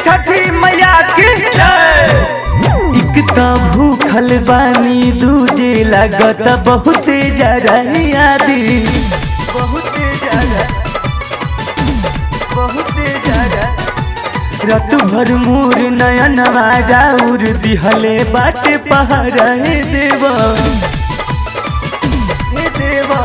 छठी मैया की जय एक त भूखल बानी दूजे लागत बहुत जरा यादी बहुत जरा बहुत जरा रत भर मोर नयन राउर दिहले बाटे पहाड़ हे देवा हे देवा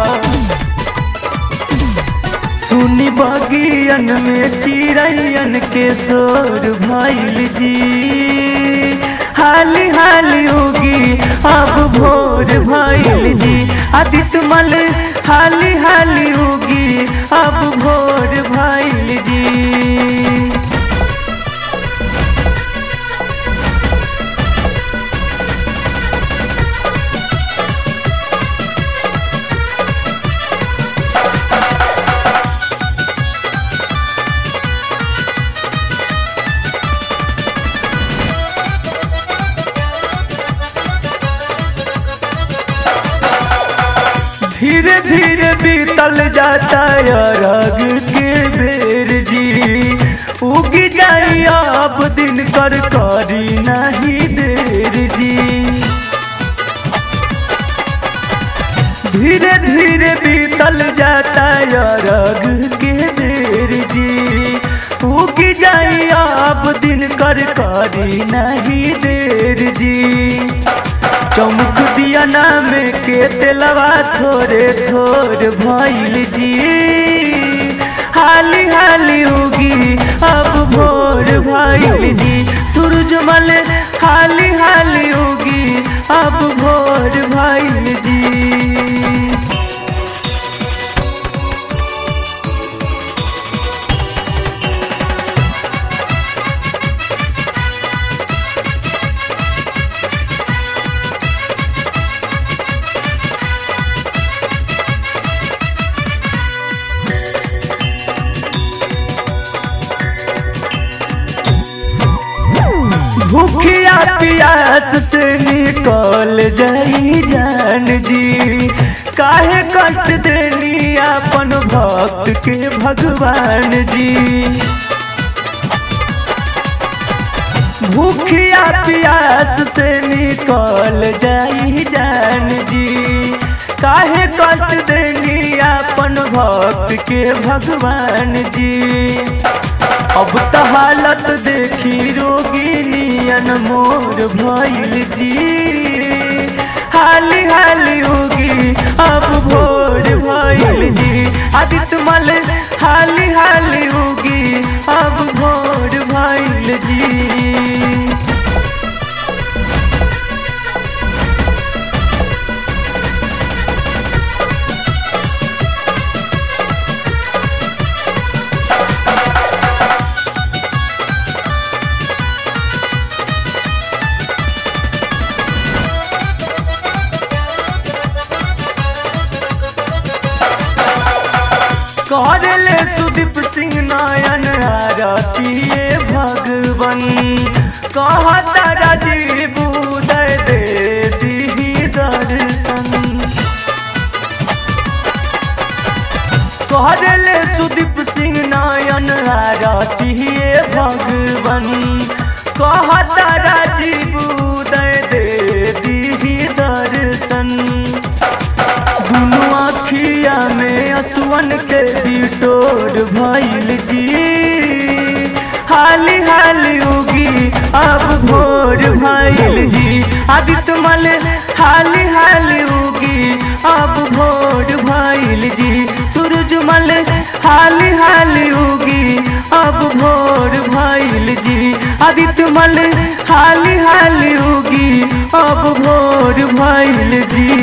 सुनी बगियन में चिड़ैयन के शोर भइल जी हाली हाली होगी अब भोर भइल जी आदित्य मल हाली हाली होगी अब भोर भइल जी धीरे धीरे बीतल जाता अरग के बेर जी उगी जाई अब दिन कर करी नहीं देर जी धीरे धीरे बीतल जाता अरग के बेर जी उगी जाई अब दिन कर करी नहीं देर जी चमक दिया नाम के तेलवा थोड़े थोड़ भइल जी हाली हाली होगी अब भोर भइल जी सूरजमल हाली हाली होगी अब भोर भइल जी भूखिया प्यास से निकल जाई जान जी काहे कष्ट देनी अपन भक्त के भगवान जी भूखिया प्यास से निकल जाई जान जी काहे कष्ट देनी अपन भक्त के भगवान जी अब त हालत देखी रोगिनियन मोर भइल जी हाली हाली होगी अब भोर भइल जी आदित्य मल हाली हाली होगी अब भोर भइल जी करले सुदीप सिंह नयन आरतीये भगवन कहता राजीव उदय दे दीही दर्शन करले सुदीप सिंह नयन आरतीये भगवन कहता राजीव उदय दे दीही दर्शन दुनु अखिया में असुवन के बिटोर भइल जी हाली हाली होगी अब भोर भइल जी आदित्य मल हाली हाली होगी अब भोर भइल जी सूरजमल हाली हाली होगी अब भोर भइल जी आदित्य मल हाली हाली होगी अब भोर भइल जी